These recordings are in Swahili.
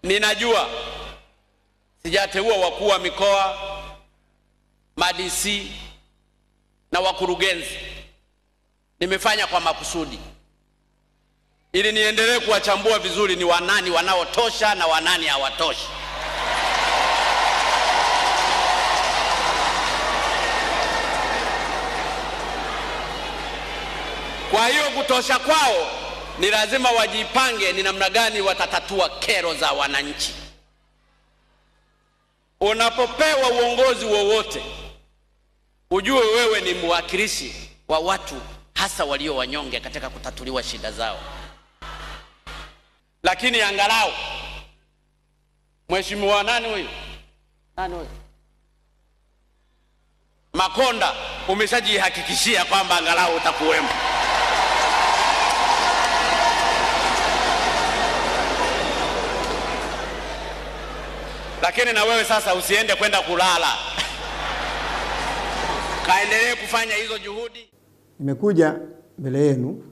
Ninajua sijateua wakuu wa mikoa, madisi na wakurugenzi. Nimefanya kwa makusudi ili niendelee kuwachambua vizuri, ni wanani wanaotosha na wanani hawatoshi. Kwa hiyo kutosha kwao ni lazima wajipange ni namna gani watatatua kero za wananchi. Unapopewa uongozi wowote, ujue wewe ni mwakilishi wa watu, hasa walio wanyonge katika kutatuliwa shida zao. Lakini angalau mheshimiwa nani huyu nani huyu Makonda, umeshajihakikishia kwamba angalau utakuwemo. Lakini na wewe sasa usiende kwenda kulala, kaendelee kufanya hizo juhudi. Nimekuja mbele yenu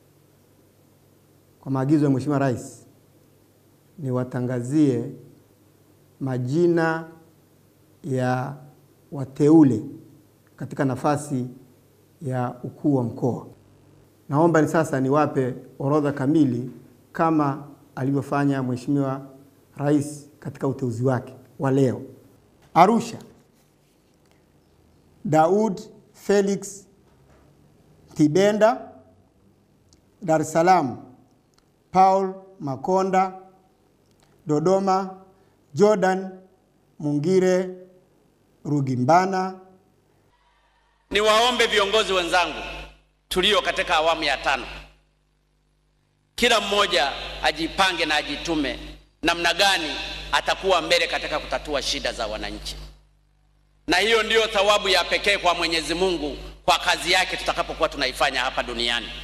kwa maagizo ya Mheshimiwa Rais niwatangazie majina ya wateule katika nafasi ya ukuu wa mkoa. Naomba ni sasa niwape orodha kamili kama alivyofanya Mheshimiwa Rais katika uteuzi wake wa leo. Arusha, Daud Felix Tibenda. Dar es Salaam, Paul Makonda. Dodoma, Jordan Mungire Rugimbana. Niwaombe viongozi wenzangu tulio katika awamu ya tano, kila mmoja ajipange na ajitume namna gani atakuwa mbele katika kutatua shida za wananchi, na hiyo ndiyo thawabu ya pekee kwa Mwenyezi Mungu kwa kazi yake tutakapokuwa tunaifanya hapa duniani.